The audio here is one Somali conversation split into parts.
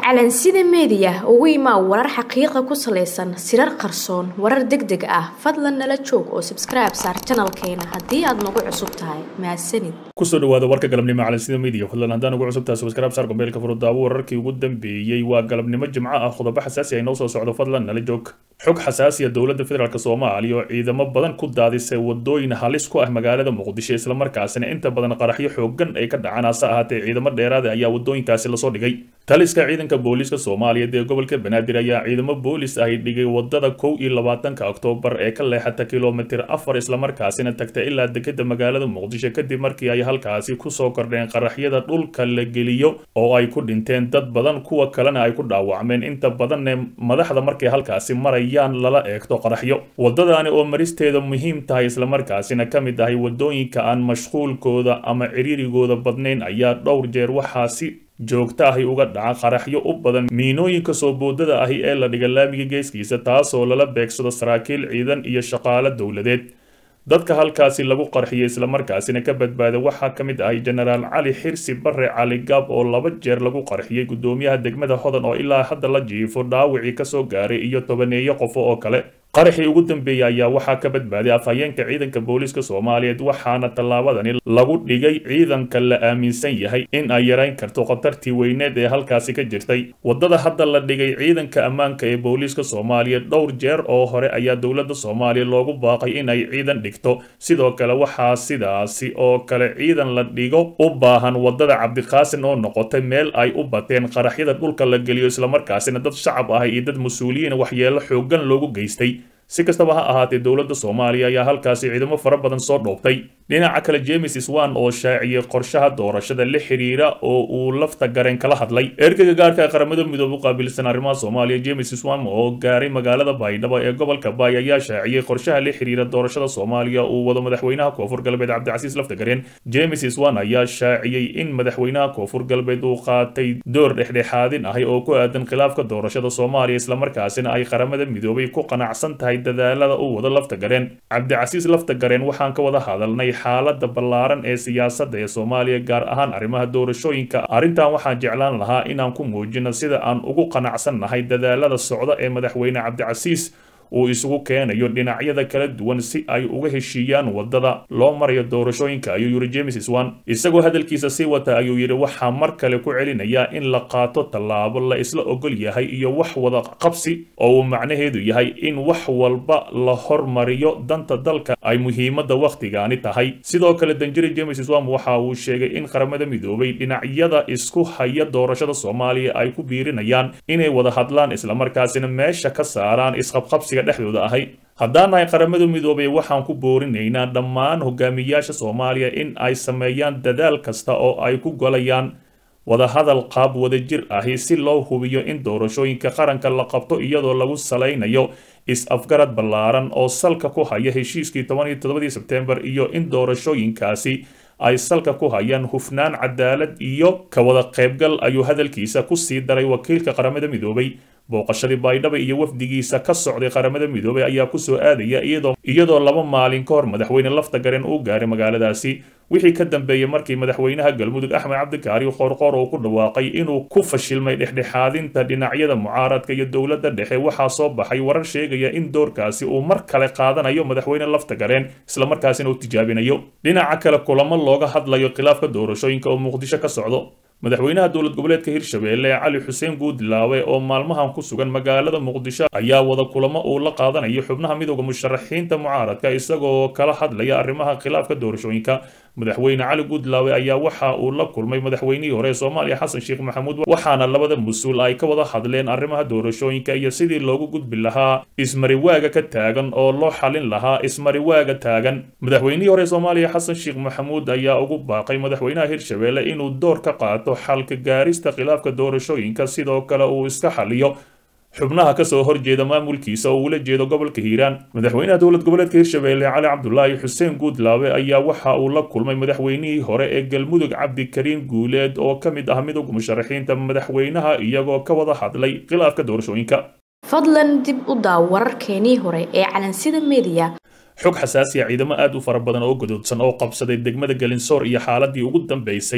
calansida meediya ugu imaa warar xaqiiqa ku salaysan sirar qarsoon warar deg deg ah fadlan nala joog oo sabskribe saar janalkeena haddii aad nagu cusub tahay mahadsanid kusoo dhawaada warka galabnimo calansida media fadlan haddaan ugu cusubtahay subscribe saar gombeelka furudaawo wararkii ugu dambeeyey waa galabnimo jimco ah qodobo xasaasi ay noo soo socdo fadlan nala joog xog xasaasiya dowladda federaalk soomaaliya oo ciidamo badan ku daadisay wadooyin halis ku ah magaalada muqdisho islamarkaasina inta badan qaraxyo xoogan ay ka dhacaan hase ahaatee ciidamo dheeraada ayaa wadooyinkaasi lasoo dhigay taliska ciidanka booliiska soomaaliyeed ee gobolka banaadir ayaa ciidamo boolis ay dhigay wadada kow iyo labaatanka oktoobar ee ka leexata kilomitir afar islamarkaasina tagta ilaa dekeda magaalada muqdisho kadib markii ay halkaasi kusoo kordheen qaraxyada dhulka la geliyo oo ay ku dhinteen dad badan kuwa kalena ay ku dhaawacmeen inta badanne madaxda markay halkaasi marayaan lala eegto qaraxyo wadadaani oo maristeeda muhiim tahay islamarkaasina ka mid ahay wadooyinka aan mashquulkooda ama ciriirigooda badnayn ayaa dhowr jeer waxaasi joogta ahi uga dhaca qaraxyo u badan miinooyinka soo boodada ahi ee la dhiga laamiga geeskiisa taasoo lala beegsado saraakiil ciidan iyo shaqaalo dowladeed dadka halkaasi lagu qarxiyay islamarkaasina ka badbaaday waxaa ka mid ahay jenaraal cali xirsi bare cali gaab oo laba jeer lagu qarxiyey guddoomiyaha degmada hodan oo ilaa hadda la jiifo dhaawicii kasoo gaaray iyo tobaneeyo qofo oo kale qaraxii ugu dambeeyey ayaa waxaa ka badbaaday afhayeenka ciidanka booliiska soomaaliyeed waxaana tallaabadani lagu dhigay ciidanka la aaminsan yahay in ay yarayn karto khatartii weyneed ee halkaasi ka jirtay wadada hadda la dhigay ciidanka ammaanka ee booliiska soomaaliyeed dhowr jeer oo hore ayaa dowladda soomaaliya loogu baaqay in ay ciidan dhigto sidoo kale waxaa sidaasi oo kale ciidan la dhigo u baahan wadada cabdiqaasin oo noqotay meel ay u bateen qaraxyada dhulka la geliyo islamarkaasina dad shacab ah iyo dad mas-uuliyiin waxyeelo xoogan loogu geystay si kastaba ha ahaatee dowladda soomaaliya ayaa halkaasi ciidamo fara badan soo dhoobtay dhinaca kale james swan oo shaaciyey qorshaha doorashada la xiriira oo uu lafta gareen kala hadlay ergeyga gaarka ee qaramada midoobe u qaabilsan arrimaha soomaaliya james swan oo gaaray magaalada baydhabo ee gobolka baay ayaa shaaciyey qorshaha la xiriira doorashada soomaaliya uu wado madaxweynaha koonfur galbeed cabdicasiis lafta gareen james swan ayaa shaaciyey in madaxweynaha koonfur galbeed uu qaatay door dhexdhexaadin ahi oo ku aadan khilaafka doorashada soomaaliya islamarkaasina ay qaramada midoobay ku qanacsan tahay dadaalada uu wado lafta gareen cabdicasiis lafta gareen waxaan ka wada hadalnay xaalada ballaaran ee siyaasadda ee soomaaliya gaar ahaan arrimaha doorashooyinka arrintan waxaan jeclaan lahaa inaan ku muujino sida aan ugu qanacsan nahay dadaalada socda ee madaxweyne cabdicasiis uu isugu keenayo dhinacyada kala duwan si ay uga heshiiyaan wadada loo marayo doorashooyinka ayuu yiri james swan isagoo hadalkiisa sii wata ayuu yidhi waxaa mar kale ku celinayaa in la qaato tallaabo la isla ogol yahay iyo wax wada qabsi oo uu macnaheedu yahay in wax walba la hormariyo danta dalka ay muhiimadda wakhtigaani tahay sidoo kale danjiri james swan waxa uu sheegay in qaramada midoobay dhinacyada isku haya doorashada soomaaliya ay ku biirinayaan inay wada hadlaan islamarkaasina meesha ka saaraan isqabqabsi dhexdooda ahay haddaan nahay qaramada midoobay waxaan ku boorinaynaa dhammaan hogaamiyaasha soomaaliya in ay sameeyaan dadaal kasta oo ay ku golayaan wadahadal qaab wadajir ahi si loo hubiyo in doorashooyinka qaranka la qabto iyadoo lagu salaynayo is-afgarad ballaaran oo salka ku haya heshiiskii toban iyo toddobadii sebtembar iyo in doorashooyinkaasi ay salka ku hayaan hufnaan cadaalad iyo ka wada qaybgal ayuu hadalkiisa ku sii daray wakiilka qaramada midoobay booqashadii baydhaba iyo wafdigiisa ka socday qaramada midoobay ayaa kusoo aadaya iyadoo laba maalin ka hor madaxweyne lafta garen uu gaaray magaaladaasi wixii ka dambeeyey markii madaxweynaha galmudug axmed cabdikaari qoorqoor uu ku dhawaaqay inuu ku fashilmay dhexdhexaadinta dhinacyada mucaaradka iyo dowladda dhexe waxaa soo baxay warar sheegaya in doorkaasi uu mar kale qaadanayo madaxweyne lafta gareen islamarkaasina uu tijaabinayo dhinaca kale kulamo looga hadlayo khilaafka doorashooyinka oo muqdisho ka socdo madaxweynaha dowlad goboleedka hirshabeelle cali xuseen guudlaawe oo maalmahan ku sugan magaalada muqdisho ayaa wada kulamo uu la qaadanayo xubnaha midooda musharaxiinta mucaaradka isagoo kala hadlaya arrimaha khilaafka doorashooyinka madaxweyne cali guudlaawe ayaa waxa uu la kulmay madaxweynihii hore ee soomaaliya xasan sheekh maxamuud waxaana labada mas-uul ay ka wada hadleen arrimaha doorashooyinka iyo sidii loogu gudbi lahaa ismariwaaga ka taagan oo loo xalin lahaa ismariwaaga taagan madaxweynihii hore ee soomaaliya xasan sheekh maxamuud ayaa ugu baaqay madaxweynaha hirshabeelle inuu door ka qaato xalka gaarista khilaafka doorashooyinka sidoo kale uu iska xaliyo xubnaha kasoo horjeeda maamulkiisa oo uula jeedo gobolka hiiraan madaxweynaha dowlad goboleedka hirshabeelle cali cabdulaahi xuseen guudlaawe ayaa waxa uu la kulmay madaxweynihii hore ee galmudug cabdikariin guuleed oo ka mid ah midowga musharaxiinta madaxweynaha iyagoo ka wada hadlay khilaafka doorashooyinka fadlan dib u daaw wararkeenii hore ee calansida meediya xog xasaasiya ciidamo aad u fara badan oo gadoodsan oo qabsaday degmada galinsoor iyo xaaladii ugu dambeysay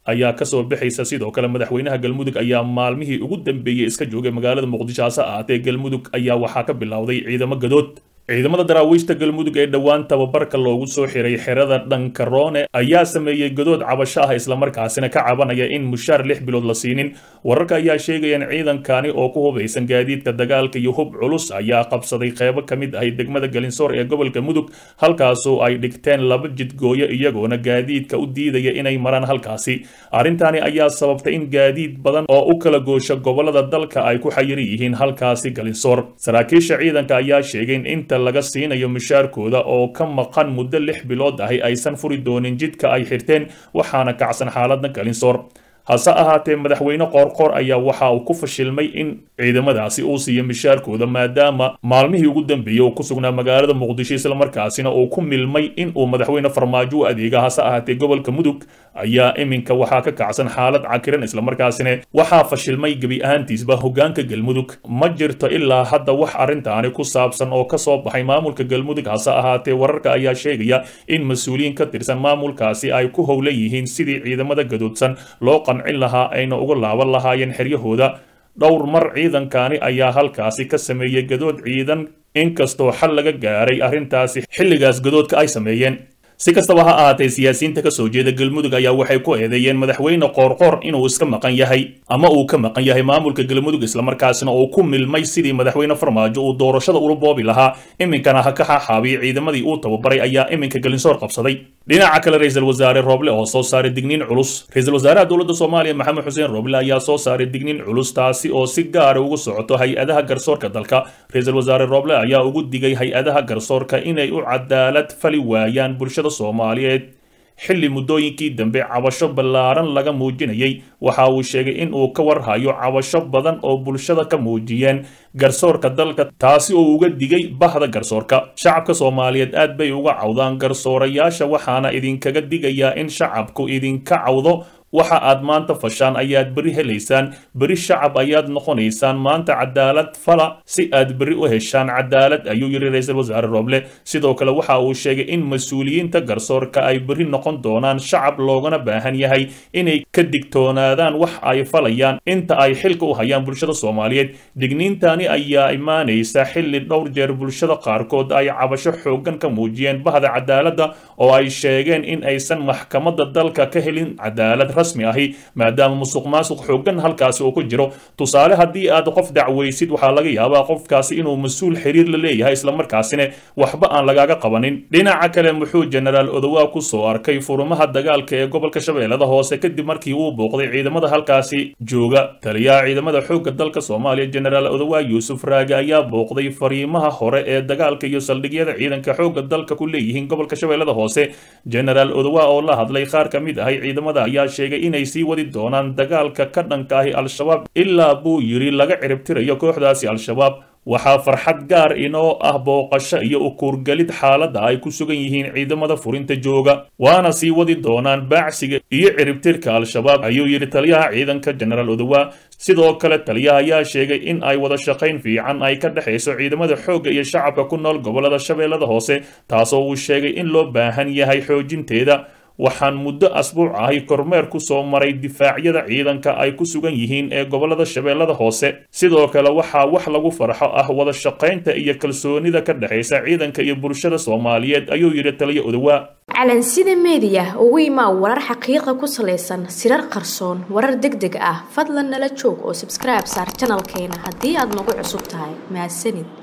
ayaa kasoo baxaysa sidoo kale madaxweynaha galmudug ayaa maalmihii ugu dambeeyey iska joogay magaalada muqdisho hase ahaatee galmudug ayaa waxaa ka bilowday ciidamo gadood ciidamada daraawiishta galmudug ee dhowaan tababarka loogu soo xiray xerada dhankaroone ayaa sameeyey godood cabasho ah islamarkaasina ka cabanaya in mushaar lix bilood la siinin wararka ayaa sheegaya in ciidankani oo ku hubaysan gaadiidka dagaalka iyo hub culus ayaa qabsaday qeybo ka mid ahay degmada galinsoor ee gobolka mudug halkaasoo ay dhigteen laba jidgooyo iyagoona gaadiidka u diidaya inay maraan halkaasi arrintani ayaa sababtay in gaadiid badan oo u kala goosha gobolada dalka ay ku xayiran yihiin halkaasi galinsoor saraakiisha ciidanka ayaa sheegay in inta laga siinayo mushaarkooda oo ka maqan muddo lix bilood ahi aysan furi doonin jidka ay xirteen waxaana kacsan xaaladda galinsoor hase ahaatee madaxweyne qoorqoor ayaa waxa uu ku fashilmay in ciidamadaasi uu siiyo mishaarkooda maadaama maalmihii ugu dambeeyey uu ku sugnaa magaalada muqdisho islamarkaasina uu ku milmay in uu madaxweyne farmaajo u adeega hase ahaatee gobolka mudug ayaa iminka waxaa ka kacsan xaalad cakiran islamarkaasina waxaa fashilmay gebi ahaantiisba hogaanka galmudug ma jirto ilaa hadda wax arrintaani ku saabsan oo kasoo baxay maamulka galmudug hase ahaatee wararka ayaa sheegaya in mas-uuliyiin ka tirsan maamulkaasi ay ku howlan yihiin sidii ciidamada gadoodsan loo qancin lahaa ayna uga laaban lahaayeen xeryahooda dhowr mar ciidankani ayaa halkaasi ka sameeyey gadood ciidan inkastoo xal laga gaaray arrintaasi xilligaas gadoodka ay sameeyeen si kastaba ha ahaatee siyaasiyiinta ka soo jeeda galmudug ayaa waxay ku eedeeyeen madaxweyne qoorqoor inuu iska maqan yahay ama uu ka maqan yahay maamulka galmudug islamarkaasina uu ku milmay sidii madaxweyne farmaajo uu doorashada ula boobi lahaa iminkana ha ka xaaxaabiyey ciidamadii uu tababaray ayaa iminka galinsoor qabsaday dhinaca kale ra-iisul wasaare rooble oo soo saaray digniin culus ra-iisul wasaaraha dowladda soomaaliya maxamed xuseen rooble ayaa soo saaray digniin culus taasi oo si gaara ugu socoto hay-adaha garsoorka dalka ra-iisul wasaare rooble ayaa ugu digay hay-adaha garsoorka inay u cadaalad fali waayaan bulshada soomaaliyeed xilli muddooyinkii dambe cabasho ballaaran laga muujinayay waxa uu sheegay in uu ka warhayo cabasho badan oo bulshada ka muujiyeen garsoorka dalka taasi oo uga digay bahda garsoorka shacabka soomaaliyeed aad bay uga cawdaan garsoorayaasha waxaana idinkaga digayaa in shacabku idinka cawdo waxa aad maanta fashaan ayaad beri helaysaan beri shacab ayaad noqonaysaan maanta cadaalad fala si aad beri u heshaan cadaalad ayuu yidhi ra-iisul wasaare rooble sidoo kale waxa uu sheegay in mas-uuliyiinta garsoorka ay beri noqon doonaan shacab loogana baahan yahay inay ka digtoonaadaan wax ay falayaan inta ay xilka u hayaan bulshada soomaaliyeed digniintani ayaa imaanaysa xilli dhowr jeer bulshada qaarkood ay cabasho xooggan ka muujiyeen bahda cadaaladda oo ay sheegeen in aysan maxkamadda dalka ka helin cadaalad rasmi ahi maadaama musuq maasuq xooggan halkaasi uu ku jiro tusaale haddii aad qof dacwaysid waxaa laga yaabaa qofkaasi inuu mas-uul xiriir la leeyahay islamarkaasina waxba aan lagaaga qabanin dhinaca kale muxuu jenaraal odowaa ku soo arkay furumaha dagaalka ee gobolka shabeellada hoose kadib markii uu booqday ciidamada halkaasi jooga taliyaha ciidamada xoogga dalka soomaaliya jenaraal odowaa yuusuf raage ayaa booqday fariimaha hore ee dagaalka iyo saldhigyada ciidanka xoogga dalka ku leeyihiin gobolka shabeellada hoose jenaraal odowaa oo la hadlay qaar ka mid ahay ciidamada ayaa sheegay inay sii wadi doonaan dagaalka ka dhanka ahi al-shabaab ilaa buu yidhi laga ciribtirayo kooxdaasi al-shabaab waxaa farxad gaar inoo ah booqasho iyo ukuurgelid xaaladda ay ku sugan yihiin ciidamada furinta jooga waana sii wadi doonaan baacsiga iyo ciribtirka al-shabaab ayuu yidhi taliyaha ciidanka jenaraal odowaa sidoo kale taliyaha ayaa sheegay in ay wada shaqayn fiican ay ka dhexayso ciidamada xoogga iyo shacabka ku nool gobolada shabeellada hoose taasoo uu sheegay in loo baahan yahay xoojinteeda waxaan muddo asbuuc ahi kormeer ku soo maray difaacyada ciidanka ay ku sugan yihiin ee gobolada shabeellada hoose sidoo kale waxaa wax lagu farxo ah wada shaqaynta iyo kalsoonida ka dhexaysa ciidanka iyo bulshada soomaaliyeed ayuu yidhi taliya odowaa calansida meediya ugu imaa warar xaqiiqa ku salaysan sirar qarsoon warar deg deg ah fadlan nala joog oo sabskribe saar janalkeena haddii aad nagu cusub tahay mahadsanid